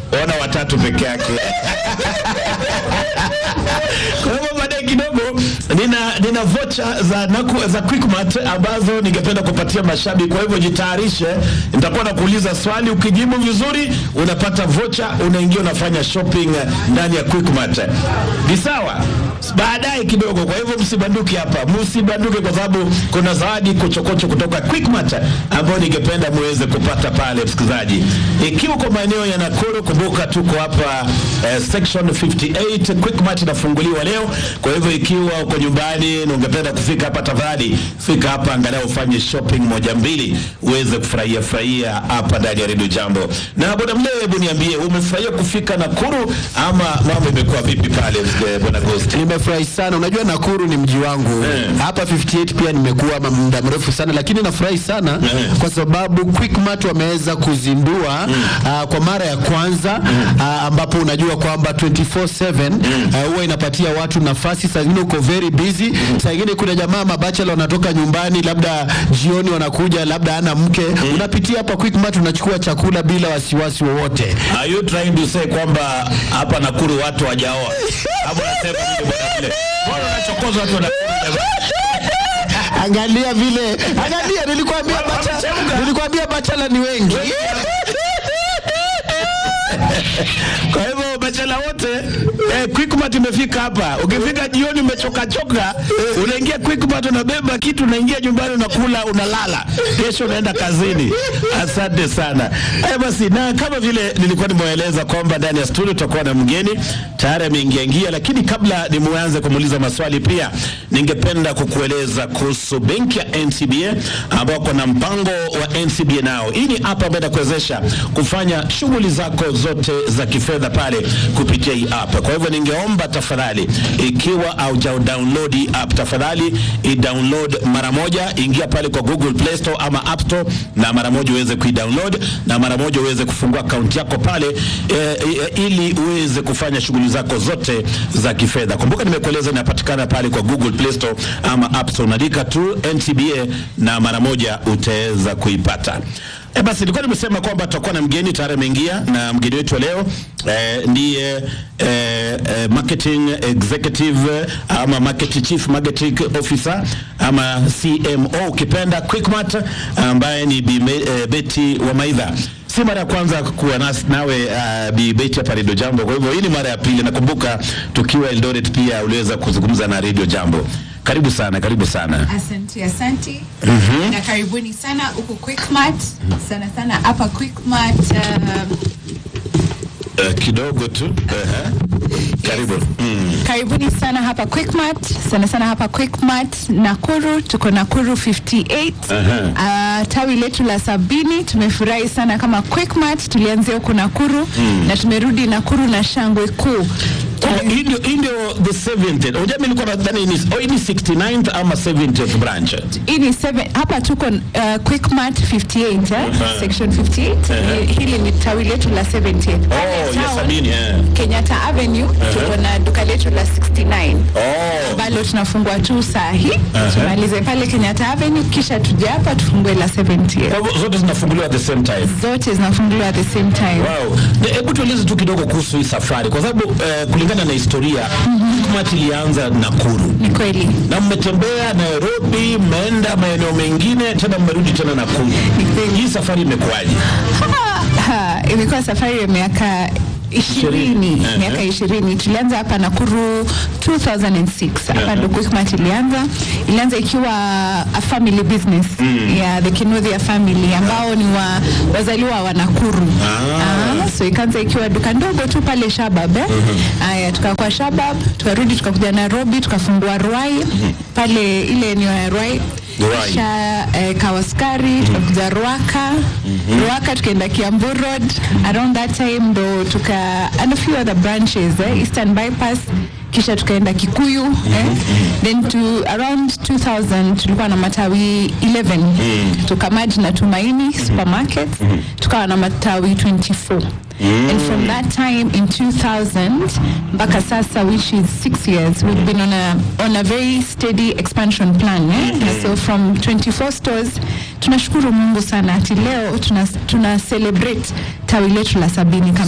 ona watatu peke yake. Kwa hivyo baadaye kidogo nina nina vocha za naku, za Quickmart ambazo ningependa kupatia mashabiki. Kwa hivyo jitayarishe, nitakuwa nakuuliza swali, ukijibu vizuri unapata vocha, unaingia unafanya shopping ndani ya Quickmart. Ni sawa? Baadaye kidogo. Kwa hivyo msibanduke hapa, msibanduke kwa sababu kuna zawadi kochokocho kutoka Quickmart ambayo ningependa muweze kupata pale, msikilizaji. Ikiwa kwa maeneo ya Nakuru, kumbuka tuko hapa eh, section 58 Quickmart inafunguliwa leo. Kwa hivyo ikiwa uko nyumbani na ungependa kufika hapa, tafadhali fika hapa, angalau ufanye shopping moja mbili, uweze kufurahia furahia hapa ndani ya Radio Jambo. Na bwana Mlee, hebu niambie, umefurahia kufika Nakuru ama mambo imekuwa vipi pale, eh, bwana Ghost? Nimefurahi sana. Unajua Nakuru ni mji wangu Eh. hapa 58 pia nimekuwa ma- muda mrefu sana, lakini nafurahi sana Eh. kwa sababu Quickmart wameweza kuzindua ah, kwa mara ya kwanza ah, ambapo unajua kwamba 24/7 ah, huwa inapatia watu nafasi. Saa zingine uko very busy, saa ingine kuna jamaa mabachela wanatoka nyumbani, labda jioni wanakuja, labda ana mke, unapitia hapa Quickmart unachukua chakula bila wasiwasi wowote. Are you trying to say kwamba hapa Nakuru watu wajaoa? Hapo nasema nini bwana Mlee? Mbona unachokoza watu wa Nakuru jamani? Angalia vile, angalia, nilikwambia bacha, Wamechemka. nilikwambia bachala ni wengi. Kwa hivyo bachela wote eh, Quickmart imefika hapa. Ukifika jioni umechoka choka, unaingia Quickmart unabeba kitu unaingia nyumbani unakula unalala. Kesho unaenda kazini. Asante sana. Eh, basi na kama vile nilikuwa nimeeleza kwamba ndani ya studio tutakuwa na mgeni tayari ameingia ingia, lakini kabla nimuanze kumuuliza maswali pia ningependa kukueleza kuhusu benki ya NCBA ambao kuna mpango wa NCBA nao. Hii ni app ambayo inakuwezesha kufanya shughuli zako zote za kifedha pale kupitia hii app. Kwa hivyo ningeomba tafadhali, ikiwa hauja download hii app, tafadhali i download mara moja, ingia pale kwa Google Play Store ama App Store, na mara moja uweze kuidownload na mara moja uweze kufungua akaunti yako pale e, e, ili uweze kufanya shughuli zako zote za kifedha. Kumbuka nimekueleza inapatikana pale kwa Google Play Store ama App Store, unaandika tu NCBA na mara moja utaweza kuipata. E basi nilikuwa nimesema kwamba tutakuwa na mgeni tayari ameingia, na mgeni wetu wa leo eh, ndiye eh, eh, marketing executive ama market chief marketing officer ama CMO ukipenda Quickmart, ambaye ni Bi Me- eh, Betty Wamaidha. Si mara ya kwanza kuwa nasi nawe uh, Bi Betty hapa Radio Jambo, kwa hivyo hii ni mara ya pili. Nakumbuka tukiwa Eldoret pia uliweza kuzungumza na Radio Jambo. Karibu sana, karibu sana. Asante, asante na karibuni sana huku Quickmart, sana sana hapa Quickmart. Um, Uh, kidogo tu uh-huh. Karibu mm. karibuni sana hapa Quickmart, sana sana hapa Quickmart Nakuru, tuko Nakuru 58 uh, tawi letu la sabini. Tumefurahi sana kama Quickmart, tulianzia huku Nakuru na tumerudi Nakuru na shangwe kuu. Oh, hii ndio hii ndio the 70th. Unajua mimi nilikuwa nadhani ni oh, hii ni 69th ama 70th branch. Hii ni seven, hapa tuko uh, Quickmart 58 eh? section 58 Hi- hili ni tawi letu la 70th Oh, Pale ya town, sabini eh. Kenyatta Avenue tuko na duka letu la 69 Oh. ambalo tunafungua tu saa hii tumalize pale Kenyatta Avenue kisha tuje hapa tufungue la 70th Kwa hivyo zote zinafunguliwa at the same time. zote zinafunguliwa at the same time Wow. Na Hebu tueleze tu kidogo kuhusu hii safari kwa sababu eh, kulingana na historia Quickmart ilianza Nakuru ni kweli na mmetembea Nairobi, mmeenda maeneo mengine tena mmerudi tena Nakuru. Hii safari imekuwaje? Ha, ha, imekuwa safari ya miaka Ishirini. ishirini Ehe. miaka ishirini tulianza hapa Nakuru 2006 hapa ndo Quickmart ilianza ilianza ikiwa a family business ya the Kinuthia family ambao ni wa, wazaliwa wa Nakuru ah. so ikaanza ikiwa duka ndogo tu pale Shabab eh? Aya, tukakuwa Shabab tukarudi tukakuja Nairobi tukafungua Ruai pale ile eneo ya Ruai Ruai. kisha eh, Kawaskari tukakuja Ruaka Ruaka tukaenda Kiambu Road around that time ndo tuka and a few other branches eh, Eastern Bypass kisha tukaenda Kikuyu eh, then to around 2000 tulikuwa na matawi 11 tukamaji na Tumaini supermarket tukawa na matawi 24 And from that time in 2000 mpaka sasa which is six years we've been on a, on a very steady expansion plan eh? so from 24 stores tunashukuru Mungu sana ati leo tuna, tuna celebrate tawi letu la sabini kama